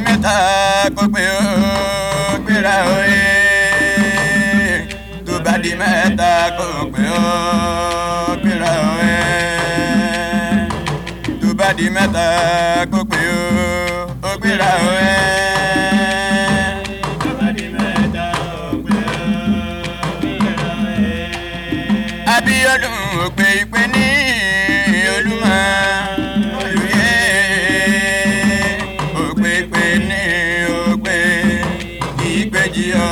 mẹ́ta kó pé ó gbéra òye tó bá di mẹ́ta kó pé ó gbéra òye tó bá di mẹ́ta kó pé ó ó gbéra òye. tó bá di mẹ́ta kó pé ó gbéra òye. Abíọ́dún òpè ìpè ní Olúmọ olùyẹ òpè ìpè ní òpè ìgbèjì ọ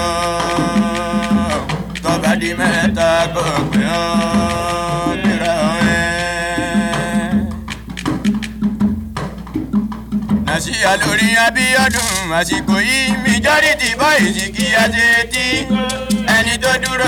tọba di mẹ́ta kò pé ọ gbéra ẹ. nàṣìyà lórí Abíọ́dún àsìkò yìí majority boys kí a ṣe tí ẹni tó dúró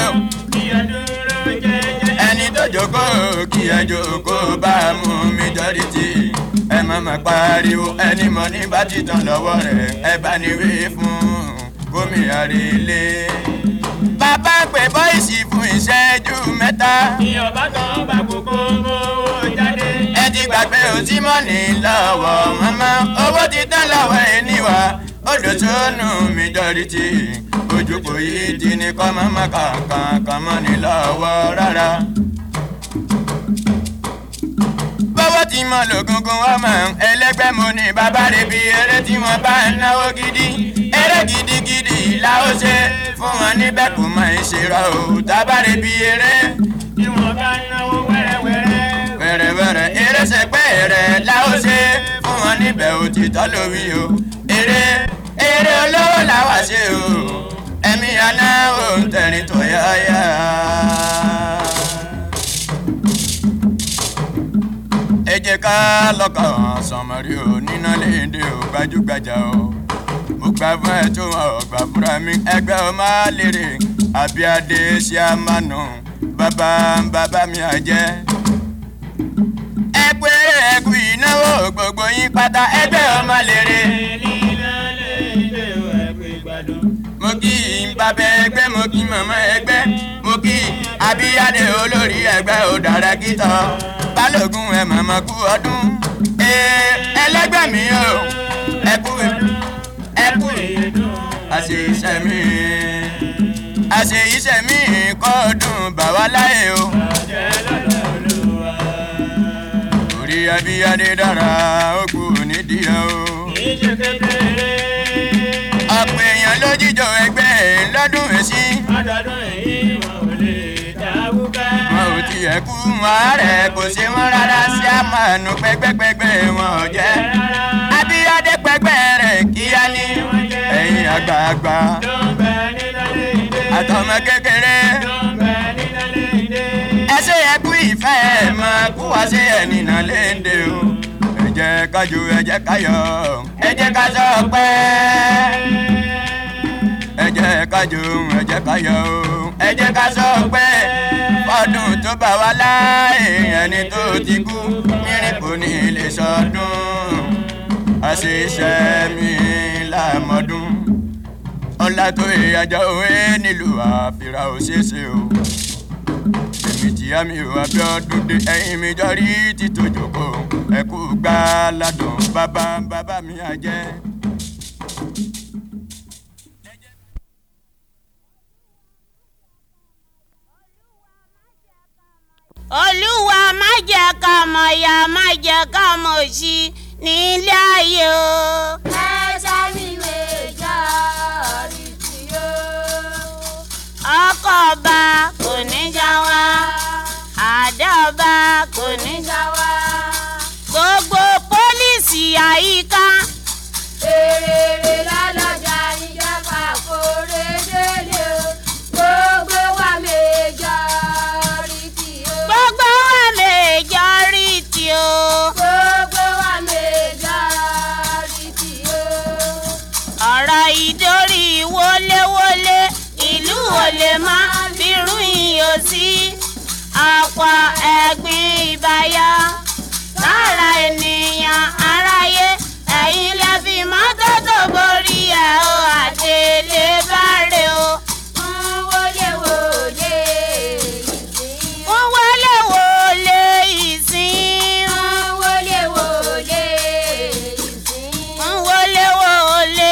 ẹni tó jókòó kí ẹ jókòó bá a mú majority ẹ má má pariwo ẹni mọ ní bá ti tán lọ́wọ́ rẹ̀ ẹ bá ní wí fún gómìnà relé. bàbá pè bọ́ìsì fún ìṣẹ́jú mẹ́ta. ìyọ̀bá kan bá gbogbo owó jáde. ẹ ti gbàgbé òtímọ́nì lọ́wọ́ mọ́mọ́ owó ti tán lọ́wọ́ ẹniwà odò sónù majority ojúkò yìí ti ní kọ́ mọ́mọ́ kankan kan mọ́ ní lọ́wọ́ rárá. bọ́wọ́ ti mọ lògùngùn ọmọ ẹlẹ́gbẹ́ mo ní bàbá rẹ̀ bí eré tí wọ́n bá ń náwó gidi eré gidigidi la ó ṣe fún wọn níbẹ̀ kò mọ ìṣèrà o tábàrẹ̀ bí eré tí wọ́n bá náwó wẹ́rẹ́wẹ́rẹ́. wẹ̀rẹ̀wẹ̀rẹ̀ eré sẹpẹ́ rẹ̀ la ó ṣe fún wọn níbẹ̀ òtítọ́ lórí o eré eré olówó la wá ṣe o ẹ̀mí àná ò ń tẹ̀rín tó yáyá. ẹ jẹ́ ká lọ́kàn sọmọrí o níná léde o gbajúgbajà o mo gbà fún ẹ tó wọn gbà fúnra mi ẹgbẹ́ o máa lérè abíadé ṣe á máa nù bàbá bàbá mi àjẹ́ ẹ pé ẹkú ìnáwó gbogbo yín pátá ẹgbẹ́ ọmọ lèrè. mo kí bàbá ẹgbẹ́ mo kí màmá ẹgbẹ́ mo kí abíyáde olórí ẹgbẹ́ òdàrà kìtọ́ balógun ẹ màmá kú ọdún. ee ẹlẹgbẹ́ mi o ẹkú ẹkú àṣẹ iṣẹ́ mi àṣẹ iṣẹ́ mi kọ́ ọdún bàwá láyé o. orí abíyáde dára ó kú nídìí o. ìṣe kékeré. ọ̀pọ̀ èèyàn ló jíjọ ẹgbẹ́ lọ́dún èsì. ọdọọdún èyí wọn ò lè dáwúkẹ́. wọn ò tiẹ̀ kú àárẹ̀ kò ṣe wọ́n rárá sí àmàánú pẹ́gbẹ́pẹ́gbẹ́ wọn ò jẹ́. abíyáde pẹ́gbẹ́ rẹ̀ kíá ní ẹ̀yìn àgbààgbà tó ń bẹ nínú léde. àtọmọ kékeré. tó ń bẹ nínú léde. ẹ ṣe ẹ kú ìfẹ́ ẹ máa kú wá sí ẹ̀nìnà léde o. ẹ jẹ́ ká jó ẹ jẹ́ ká yọ̀ ẹ jẹ́ ká sọ pé. ẹ jẹ́ ká jó ẹ jẹ́ ká yọ̀ o. ẹ jẹ́ ká sọ pé ọdún tó bá wá láàyè ẹni tó ti kú mírín kò ní lè sọdún. àṣìṣe mi lámọdún ọlá tó ìyàjọ òwe nílùú àfìrà òṣèṣe o èmi tí àmì ò Abíọ́dún dé ẹ̀yìn mi jọrí títòjòkó ẹkú gbá ládùn bàbá bàbá mi àjẹ́. olúwa má jẹ́ ká mọ̀ ya má jẹ́ ká mọ̀ sí nílé ayé o. ẹ̀ṣẹ̀ mi majority o. ọkọ̀ ọba kò ní já wa àdá ọba kò ní já wa. gbogbo pólíìsì àyíká èrèrè lọ́lọ́jà ìjọba kórè délé o. gbogbo wa majority o. gbogbo wa majority o. gbogbo wa majority o. ọ̀rọ̀ ìdórí wọléwọlé ìlú ò lè má bírú ìyó sí ọ̀pọ̀ ẹ̀gbin ìbáyá lára ènìyàn aráyé ẹ̀yin lè fi mọ́tótó borí ẹ̀ o àdélé báre o. wọ́n wọlé wọlé ìsìn. wọ́n wọlé wọlé ìsìn. wọ́n wọlé wọlé ìsìn. wọ́n wọlé wọlé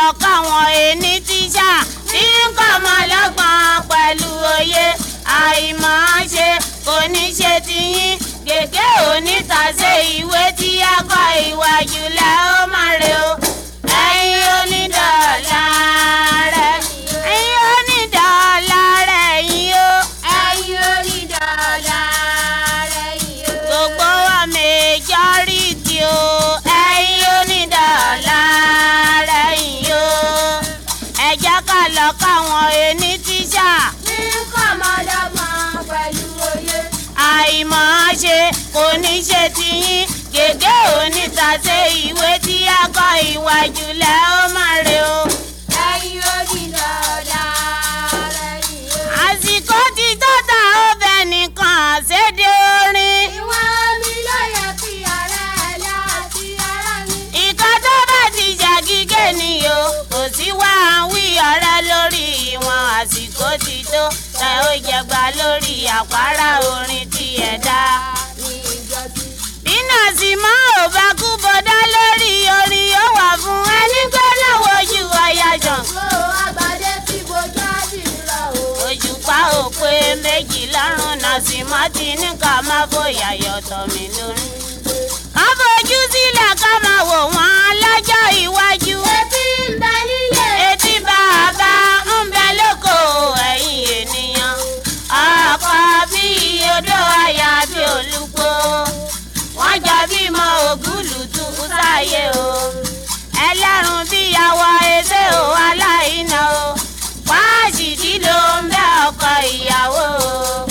lọ káwọn ẹni tíṣà tí ń kọ́ ọmọ lọ́gbọ̀n pẹ̀lú òye àìmọ̀ ṣe kò ní ṣe tiyín gègé onítàṣe ìwé tí a kọ ìwà jùlọ ó máa rè o ẹ̀yin onídọ̀ọ̀la rẹ̀ ẹ̀yin onídọ̀ọ̀la rẹ̀ yín o ẹ̀yin onídọ̀ọ̀la rẹ̀ yìí o. gbogbo wa majority o ẹ̀yin onídọ̀ọ̀la rẹ̀ yín o ẹ jẹ́ ká lọ káwọn ẹni tíṣà tí ń kọ́ ọmọdọ́gbọ̀n pẹ̀lú òye. àìmọ̀ ṣe kò ní ṣe tiyín gègé onítàṣe ìwé tí a kọ ìwà jùlọ ó máa rè o. ẹ̀yin onídọ̀ọ̀la rẹ̀ yìí o. àsìkò ti tó ta ọbẹ̀ nìkan ṣéde orin. ìwọ̀n mi ló yẹ kí ọ̀rẹ́ ẹ láti ara mi. ìka tó bá ti ṣàgígé ni o kò sí wá wí ọ̀rẹ́ lórí ìwọ̀n àsìkò ti tó ẹ ó jẹgba lórí àpárá orin tí ẹ dá. ní ìjọsìn. bí nọ́ọ̀sì mọ́ ò bá kú bọ́dá lórí orin yóò wà fún ẹni pé náà wojú ọ̀yà jàn. Ó àgbàdé tí bojú àdìrà o. òjùpá ò pé méjì lọ́rùn nọ́ọ̀sì mọ́ ti ní ká má fòyà yọ̀tọ̀ mi lórí. ká fojú sílẹ̀ ká máa wò wọ́n lọ́jọ́ iwájú. Etí ń bẹ nílé. etí bàbá ń bẹ lóko ẹ̀yìn ènìyàn. ọkọ bí odò àyà bí olùkó. wọ́n jọ bímọ ògúlùtù sáyé o. ẹlẹ́rùn bí àwọ̀ ẹsẹ̀ o aláìná o. wáṣídì ló ń bẹ ọkọ ìyàwó o.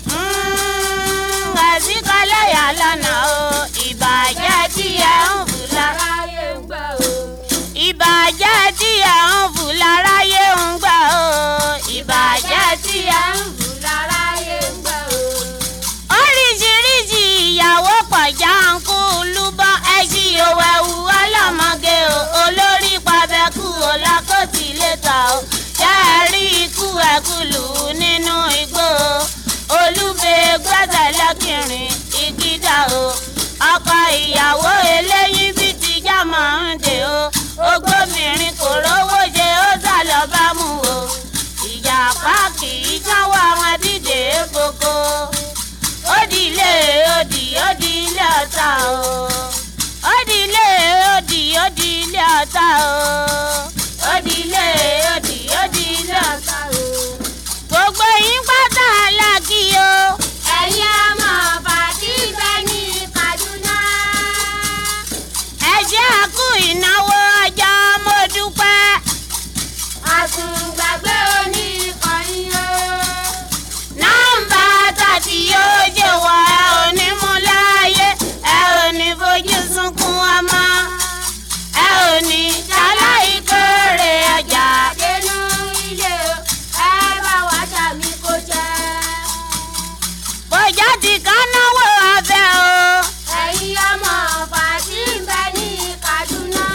ẹ̀sìnkọ́lẹ̀ yà lọ́nà o. ìbàjẹ́ tí ẹ ń fù lára Aráyé ń gbà o. ìbàjẹ́ tí ẹ̀ ń fù láráyé ń gbà ó ìbàjẹ́ tí ẹ̀ ń fù. Jù láráyé ń gbà o. oríṣiríṣi ìyàwó pọ̀já ń kú lúbọ́ ẹṣin òwẹ̀wù ọlọ́mọge o olórí pàbẹ́kù ọlákòtì lẹ́tà o jẹ́ẹ̀rí ikú ẹ̀kú lù ú nínú igbó o olúbe gbẹ́sẹ̀ lẹ́kìnrin ìgídà o ọkọ ìyàwó eléyìí bí tìjà máa ń dè o ogbómìnrin kò rówó jẹ ó sá lọ bá mú o ìjàpá kì í jáwọ́ àwọn dídè koko ó di ilé ó di ó di ilé ọ̀tá o ó di ilé ó di ó di ilé ọ̀tá o ó di ilé ó di ó di ilé ọ̀tá o gbogbo yín pátá aláàkí o Ẹ̀yin ọmọ bàtí bẹ ní Kaduna. ẹ jẹ́ àkú ìnáwó ọjà mo dúpẹ́ Àtùgbàgbé oní ìkànnì o. nọ́mbà tàbí yóò jẹ́ wọ ẹ ò ní mú láàyè ẹ ò ní fojú sunkún ọmọ ẹ ò ní ṣaláì kórè ọjà. Àdénú ilé o. Ẹ bá wa ṣàmì kó jẹ́. bọ́jà ti ká náwó abẹ́ o. Ẹ̀yin ọmọ bàtí bẹ ní Kaduna.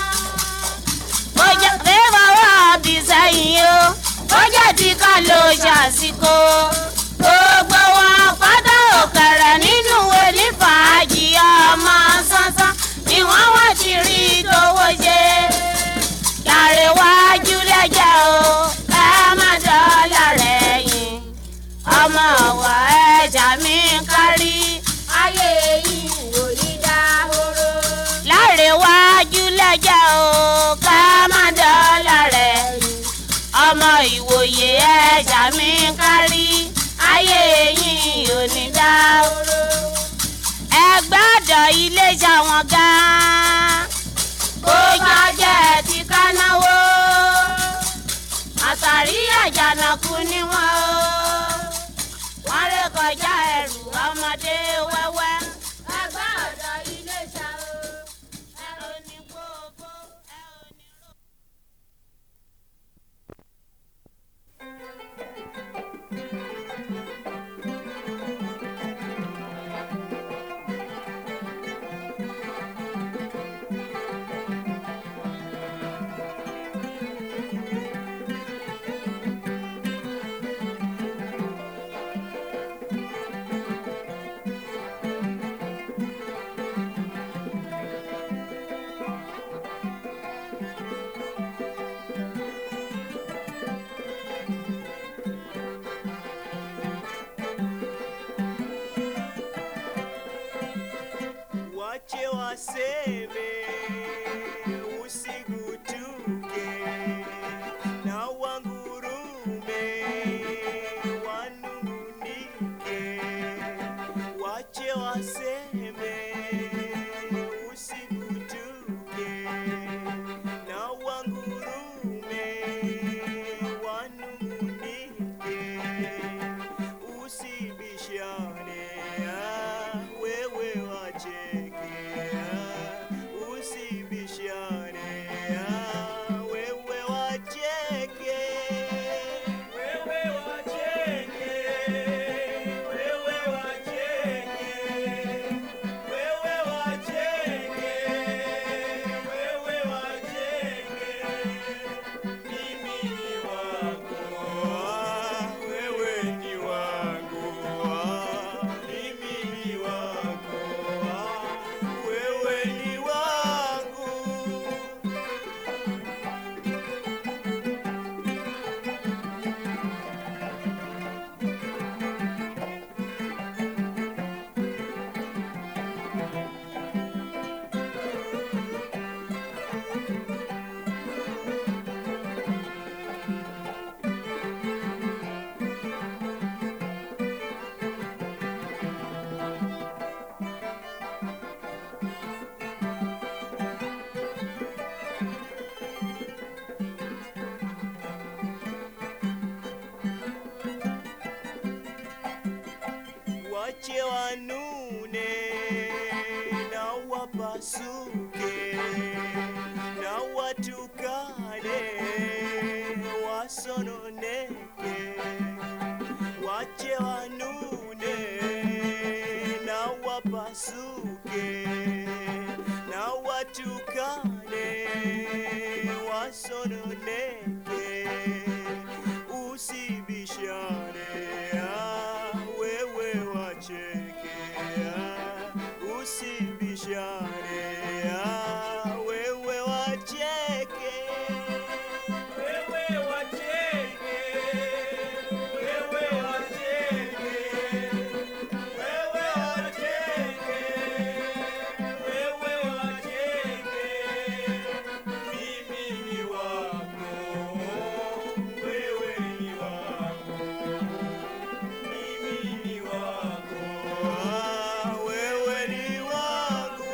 bọ́jà fẹ́ fọwọ́ bí sẹ́yìn o. bọ́jà ti ká ló ṣàsìkò. gbogbo wọn pátá òkèrè nínú wẹ̀lí fàájì ọmọ sánsán ni wọ́n wọ́n ti rí tówó ṣe. lárẹ̀wájú lẹ́jà o ẹ má dọ́là rẹ̀ yìn. ọmọ wa ẹja mi kárí. Ayé yìí ò ní dáhóró. lárẹ̀wájú lẹ́jà o ká má dọ́là rẹ̀ yìn. ọmọ ìwòye ẹja mi kárí. ayé yìí ò ní dá oró. ẹ gbọ́dọ̀ ilé ṣàwọn gan-an. kó jọjẹ́ ti ká náwó. àtàrí àjànàkú ni wọ́n o. wọ́n ré kọjá ẹrù ọmọdé wẹ́wẹ́. Ẹgbẹ́ ọ̀dọ́ ilé ṣá o. ẹ ò ní kó o bó ẹ ò ní rò. Ẹ̀yin waseme usigutuke na wangurume wanungunike wache waseme usigutuke na wangurume wanungunike usibishane ah, wewe wacheke ah, usibishane ah, wewe wacheke Wewe wacheke, wewe wacheke, wewe wacheke, wewe wacheke, mimi ni wako, Ah, wewe ni wangu ah, mimi ni wako ah, wewe ni wangu wache wanune na wapasuke na watukane wasononeke wache wanune na wapasuke na watukane wasononeke usibishane ah, wewe wacheke ah, usibishane ah, wewe wacheke wewe wacheke, wewe wacheke, wewe wacheke, wewe wacheke, mimi ni wako, wewe ni wako, mimi ni wako. ah, wewe ni wangu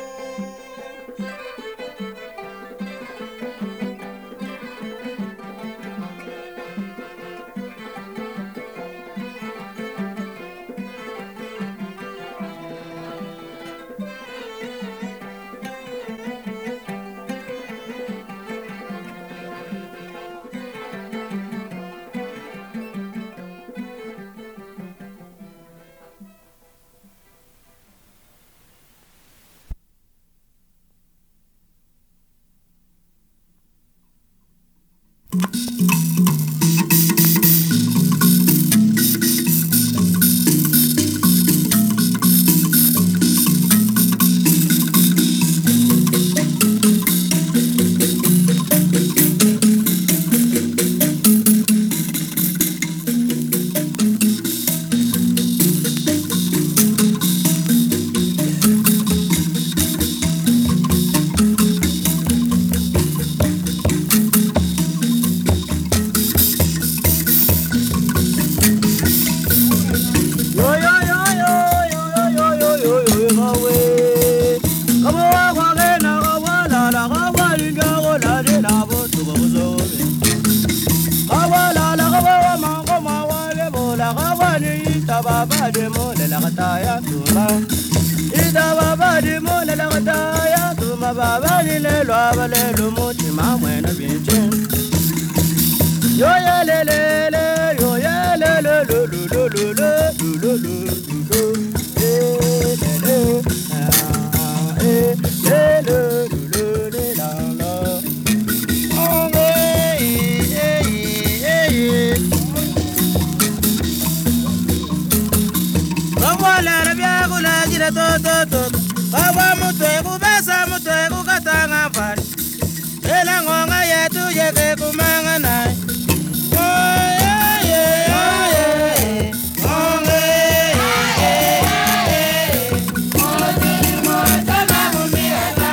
baba de mo le la kata ya tuma ida baba de mo le la kata ya tuma baba ni le lo abale lo mo ti ma mwe na bien chen yo ye le le le yo ye le le lo lo lo lo lo lo lo lo lo eh le le ah eh le le lo lo le la la oh eh eh eh eh Kawalera byakula jira to to to Kawa mutwe kubesa mutwe kukatanga mfani Ela ngonga yetu yeke kumanga nai Oye ye oye Onge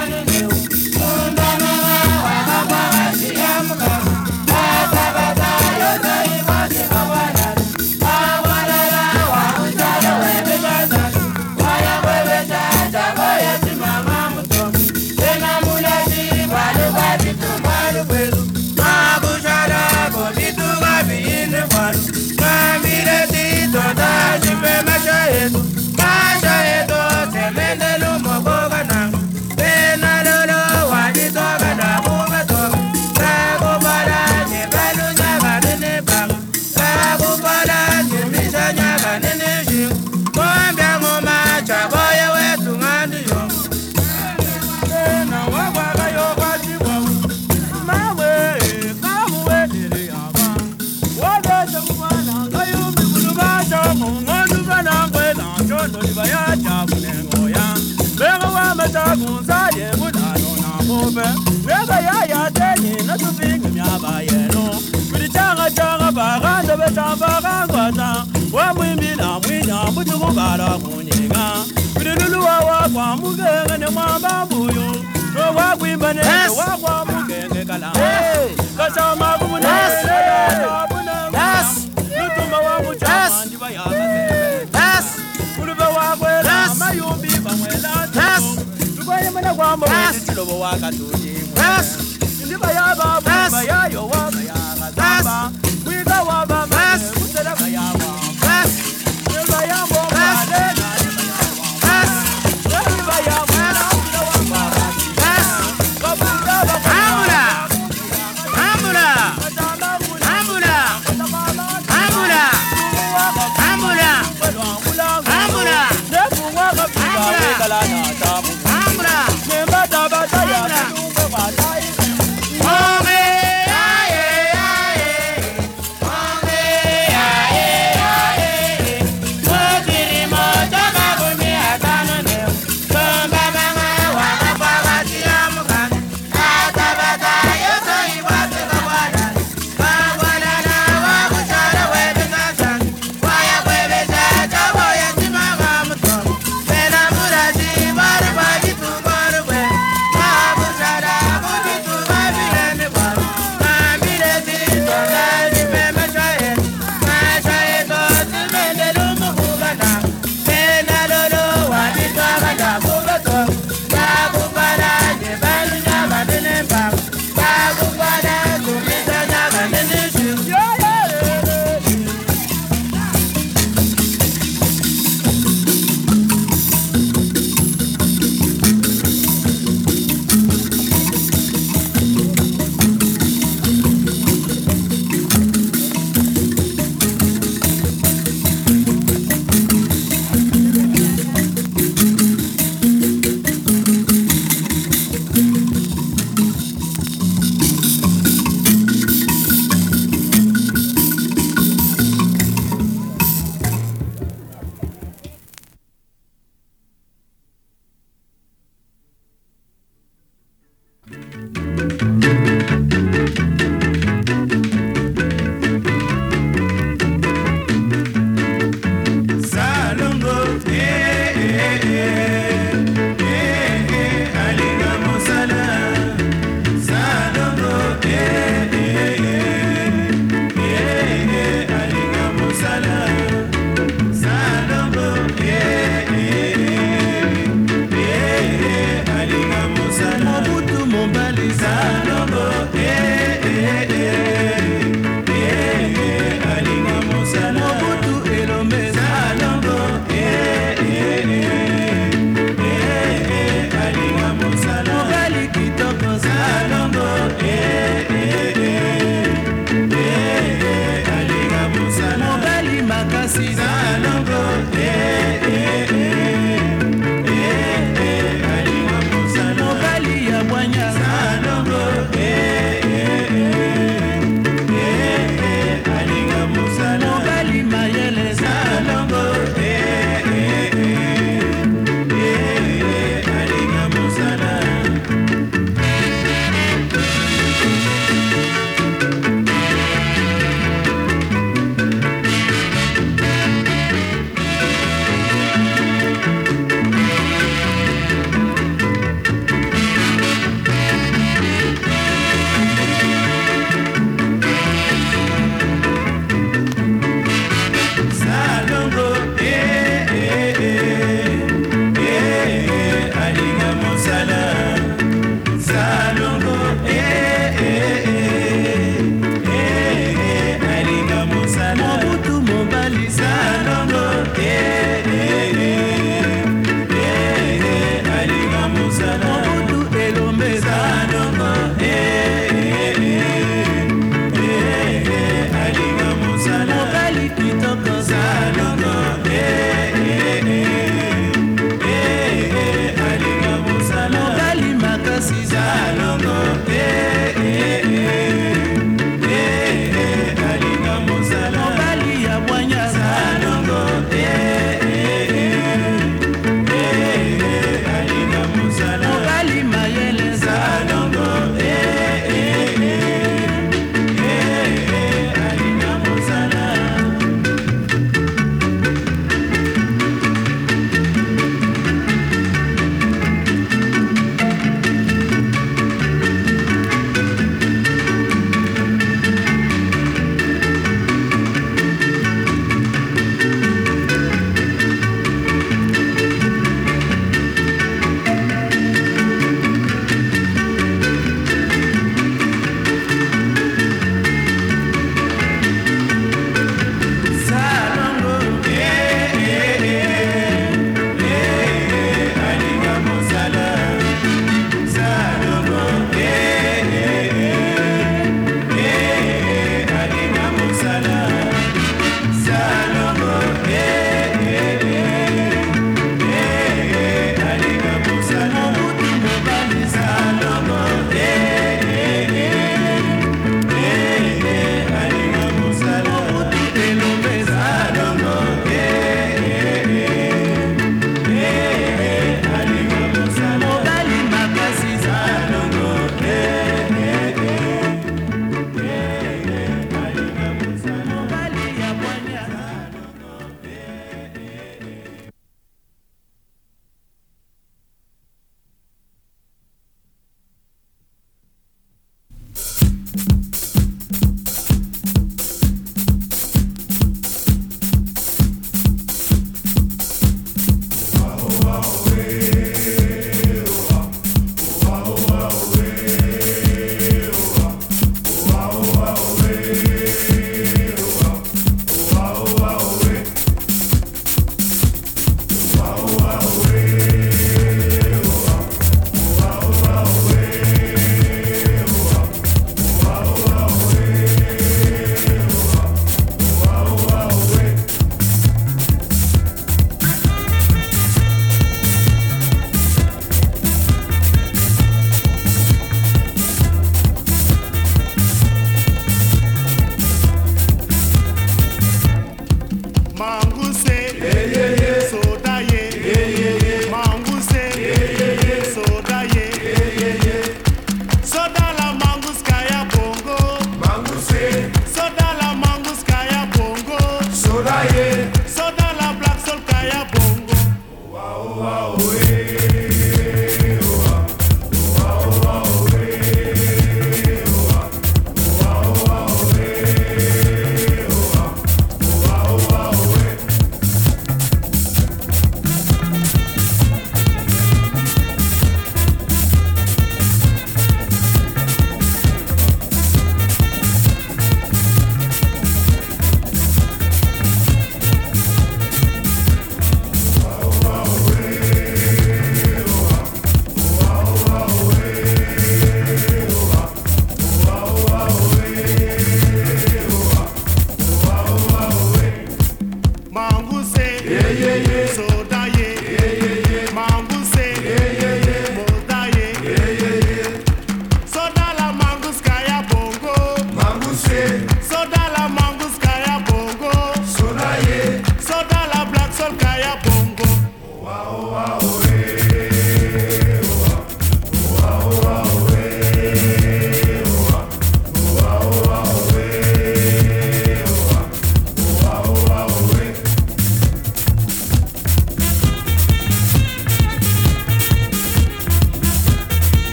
jaga baga da be ta baga gwata wa mu mi na mu nya mu tu ko bara ku ni ga lulu wa wa kwa mu ge ga ne ma ba bu yu ro wa gwi ba ne wa kwa mu ge ge kala ka sa ma bu ne le da bu na yes lu tu ma wa mu cha ma ndi ba ya ka se yes lu ba wa gwe la ma yu bi ba mwe la yes lu ba ye ma na kwa mo ni ti lo wa ka tu ni yes ndi ba ya ba bu ba ya yo wa ba ya ka sa ba wi ga wa ba ma ne ku se la ba ya wa yes ni ba ya mo ba le na ni ba ya wa yes ni ba ya mo na ku la wa ba yes ba bu da ba Ambula! Ambula! Ambula! Ambula! Ambula! Ambula! Ambula! Ome! Aye, aye! Ome! Aye, aye! Mokiri moto mabuni atano ne. Tomba mama wakafa watiamuka. Atabata yoso ibate kabwada. Kabwada na wakuchara webe sasa. Waya kwebe chacha woya simama mto. Pena murashi baru baji tumbaru kwe. Mabushara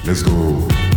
Let's go.